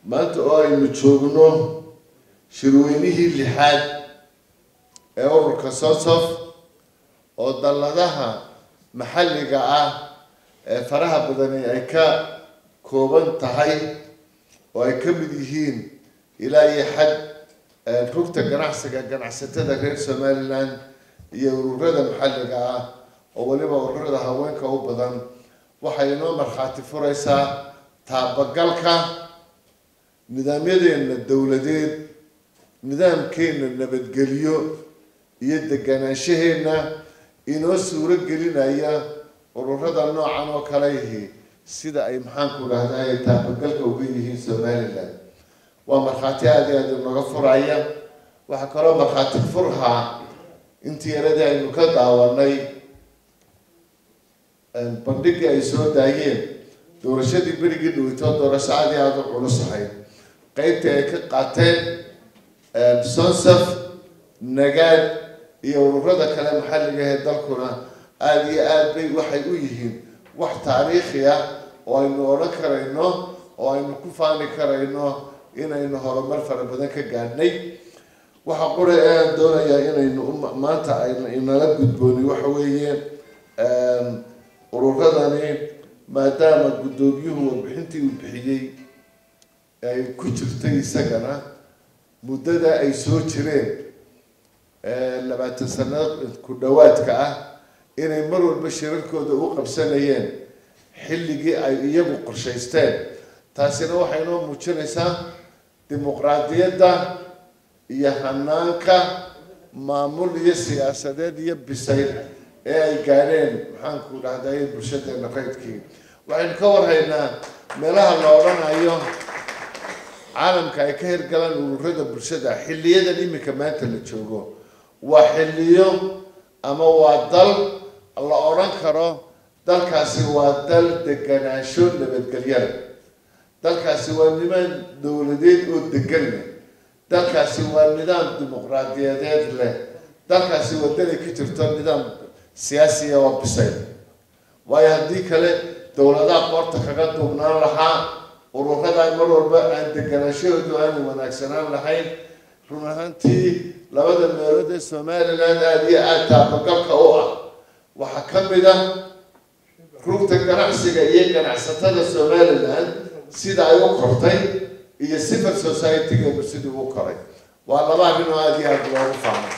maanta oo aynu joogno shirweynihii lixaad ee ururka sosof oo dalladaha maxalliga ah ee faraha badani ay ka kooban tahay oo ay ka mid yihiin ilaa iyo xad rugta ganacsiga ganacsatada reer somaliland iyo ururada maxalliga ah oo weliba ururada haweenka u badan waxay inoo markhaati furaysaa taabagalka nidaamyadeena dowladeed nidaamkeena nabadgelyo iyo deganaanshaheena inoo suuro gelinaya ururada noocan oo kale yihi sida ay maxaanku dhahday taabagalka uga yihiin somaliland waa markhaati aada iyo aada inooga furaya waxaa kaloo markhaati furhaa intii yaradii aynu ka daawanay bandhigii ay soo daayeen doorashadii berigii dhaweytoo doorasho aada iyo aada u culus ahayd qeybtii ay ka qaateen sonsaf nagaad iyo ururada kale maxalliga ee dalkuna aada iyo aad bay waxay u yihiin wax taariikhi ah oo aynu odhan karayno oo aynu ku faani karayno inaynu horumar fara badan ka gaadhnay waxa qura ee aan doonayaa inaynu maanta ayna inala gudbooni waxa weeye ururadani maadaama guddoomiyuhu warbixintii uu bixiyey ay ku jirtay isagana muddada ay soo jireen labaatan sannadood ku dhowaadka ah inay mar walba shirarkooda u qabsanayeen xilligii ay iyagu qorshaysteen taasina waxay inoo muujinaysaa dimuqraadiyadda iyo hanaanka maamul iyo siyaasadeed iyo bisayl ee ay gaadheen maxaanku dhahday bulshadeena qaydkii waxaynu ka warhaynaa meelaha la odhanayo caalamka ay ka hirgalaan ururada bulshada xiliyadan iminka maanta la joogo waa xiliyo ama waa dal la odhan karo dalkaasi waa dal deganaansho nabadgelyada dalkaasi waa nidaam dowladeed oo degan leh dalkaasi waa nidaam dimuqraadiyadeed leh dalkaasi waa dalay ka jirto nidaam siyaasiya oo bisayl waayo haddii kale dowladaha qoorta kaga duubnaan lahaa ururada mar walba aan deganaanshahoodu aanu wanaagsanaan lahayn run ahaantii labada meelood ee somaliland aada iyo aada taabagalka u ah waxaa ka mid ah rugta ganacsiga iyo ganacsatada somaliland sida ay u kortay iyo civil society-geenu sidii u koray waa laba arrin oo aada iyo aada loogu faamay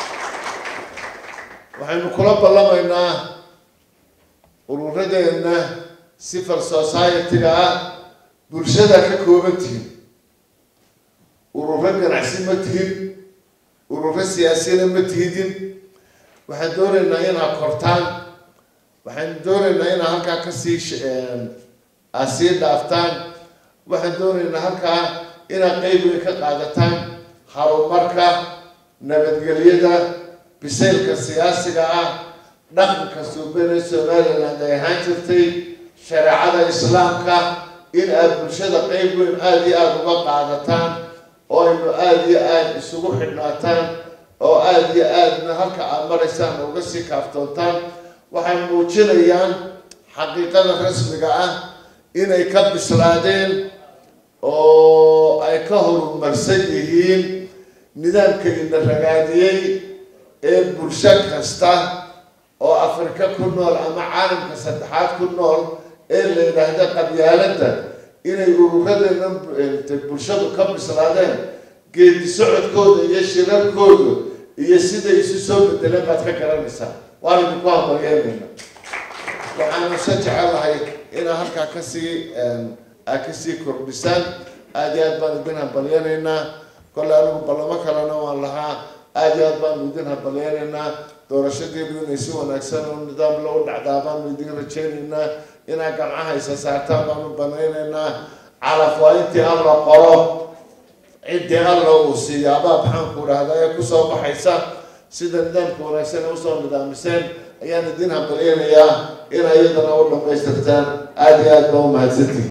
waxaynu kula ballamaynaa ururadeenna civil society-ga ah bulshada ka kooban tihin ururo ganacsi ma tihin ururo siyaasiyana ma tihidin waxaan doonaynaa inaad kortaan waxaan doonaynaa inaad halkaa kasii aad sii dhaaftaan waxaan doonaynaa halkaa inaad qeyb weyn ka qaadataan horumarka nabadgelyada bisaylka siyaasiga ah dhaqanka suubane somaliland ay ahaan jirtay shareecada islaamka in aada bulshada qeyb weyn aada iyo aada uga qaadataan oo aynu aada iyo aada isugu xidhnaataan oo aada iyo aadna halka aada maraysaan uga sii kaaftoontaan waxay muujinayaan xaqiiqada rasmiga ah inay ka bislaadeen oo ay ka horumarsan yihiin nidaamka ina ragaadiyey ee bulsho kasta oo afrika ku nool ama caalamka saddexaad ku nool ee la yidhaahda qabyaaladda inay ururadeenna bulshadu ka bislaadeen geedi socodkooda iyo shirarkooda iyo siday isu soo bedeleen baad ka garanaysaa waan idinku hambalyeynayna waxaanu se jecelahay inaa halkaa kasii aad kasii kordhisaan aada iyo aad baan idin hambalyeynaynaa kolle anigu ballamo kalena waan lahaa aada iyo aad baanu idin hambalyeynaynaa doorashadeedu inay si wanaagsan oo nidaam loo dhacdaa baanu idin rajaynaynaa inaad gamcaha isa saartaan baanu banaynaynaa calaf waa intii alla qoro ciddii alla uu siiyaabaa maxaanku dhahda ee kusoo baxaysa sida nidaamka wanaagsan ee usoo nidaamiseen ayaan idin hambalyeynayaa inaa iyadana u dhamaystirtaan aada iyo aad baa u mahadsantihi